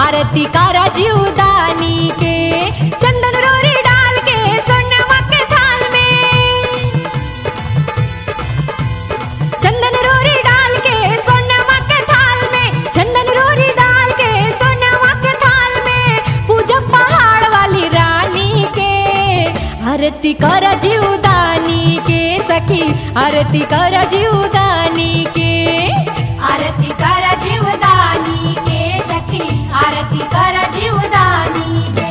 आरती करा जीवदानी के चंदन रोरी डाल के सोनवा के थाल में चंदन रोरी डाल के सोनवा के थाल में चंदन रोरी डाल के सोनवा के थाल में पूजा पहाड़ वाली रानी के आरती कर जीवदानी के सखी आरती कर जीवदानी के आरती कर जीवदानी के सखी आरती कर जीवदानी के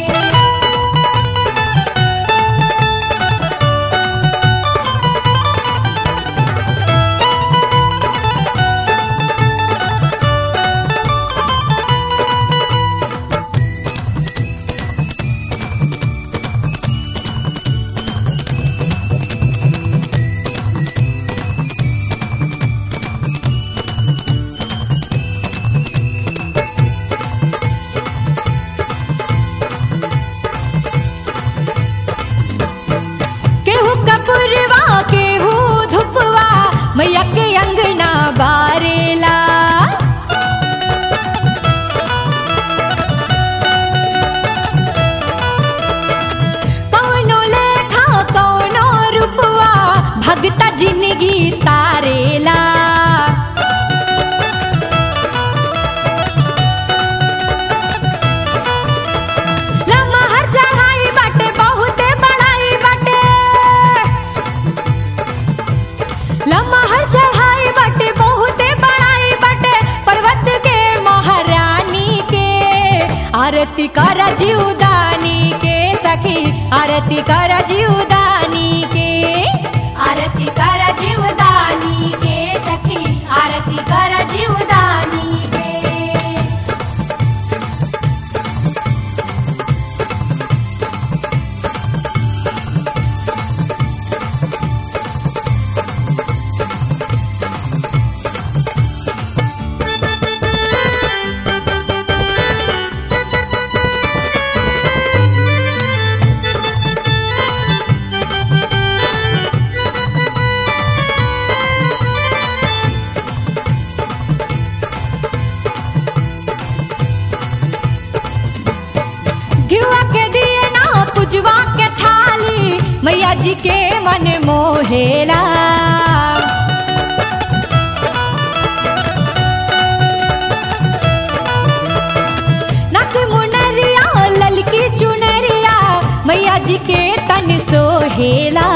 केहू कपुरवा केहू धुपवा मैया के अंगना बारेला कौनो लेखा कौनो रूपवा भगता जिंदगी तारेला लमहर चढ़ाई बाटे बहुते बड़ाई बाटे लमहर चढ़ाई बाटे बहुते बड़ाई बाटे पर्वत के महारानी के आरती कर जीवदानी के सखी आरती कर जीवदानी के आरती कर जीवदानी के सखी आरती कर जीवदानी के घिवा के दिए ना पुजवा के थाली मैया जी के मन मोहेला नक मुनरिया ललकी चुनरिया मैया जी के तन सोहेला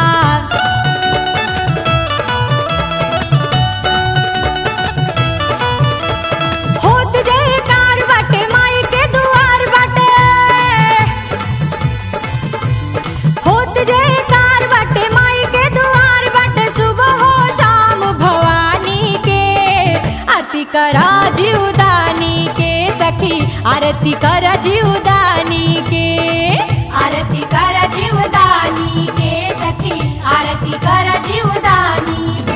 होत जयकार बाटे माई के दुआर बाटे होत जयकार बाटे माई के दुआर बाटे सुबह हो शाम भवानी के आरती करा जीवदानी के सखी आरती करा जीवदानी के आरती कर जीवदानी के सखी आरती कर जीवदानी के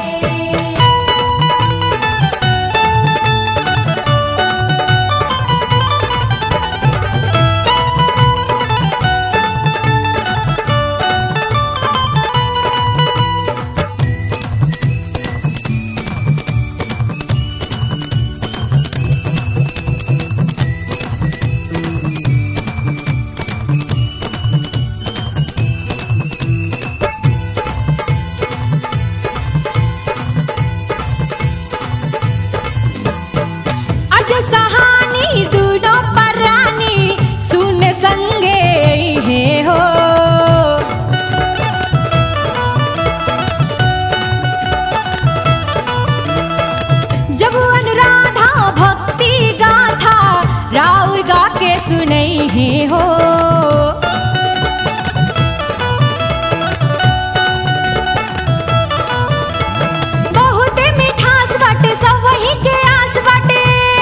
अज सहानी दूनो परानी सुन संगे हे हो जब अनुराधा भक्ति गाथा राउर गा के सुनई हे हो बहुते मिठास बाटे सब वही के आस बाटे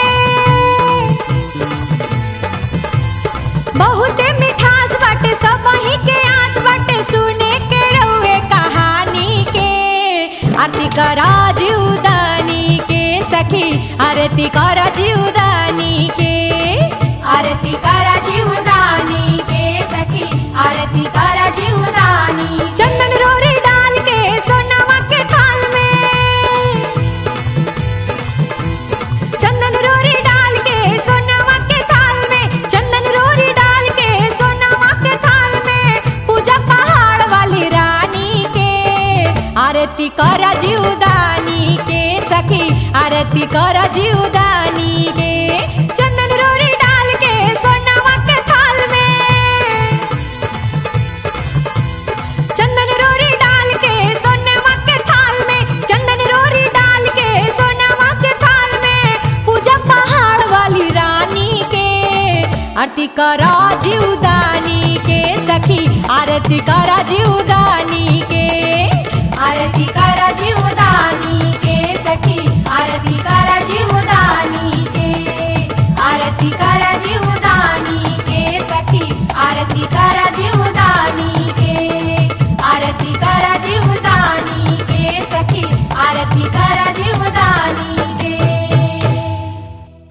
बहुते मिठास बाटे सब वही के आस बाटे सुने के रहुए कहानी के आरती करा जीवदानी के सखी आरती करा जीवदानी के आरती कर जीवदानी के सखी आरती कर जीवदानी चंदन रोरी डाल के सोनवा के थाल में चंदन रोरी डाल के सोनवा के आरती कर जीवदानी के सखी आरती कर जीवदानी के चंदन रोरी डाल के सोनवा के थाल में चंदन रोरी डाल के सोनवा के थाल में चंदन रोरी डाल के सोनवा के थाल में पूजा पहाड़ वाली रानी के आरती करा जीवदानी के सखी आरती करा जीवदानी के आरती करा जीवदानी के सखी आरती करा जीवदानी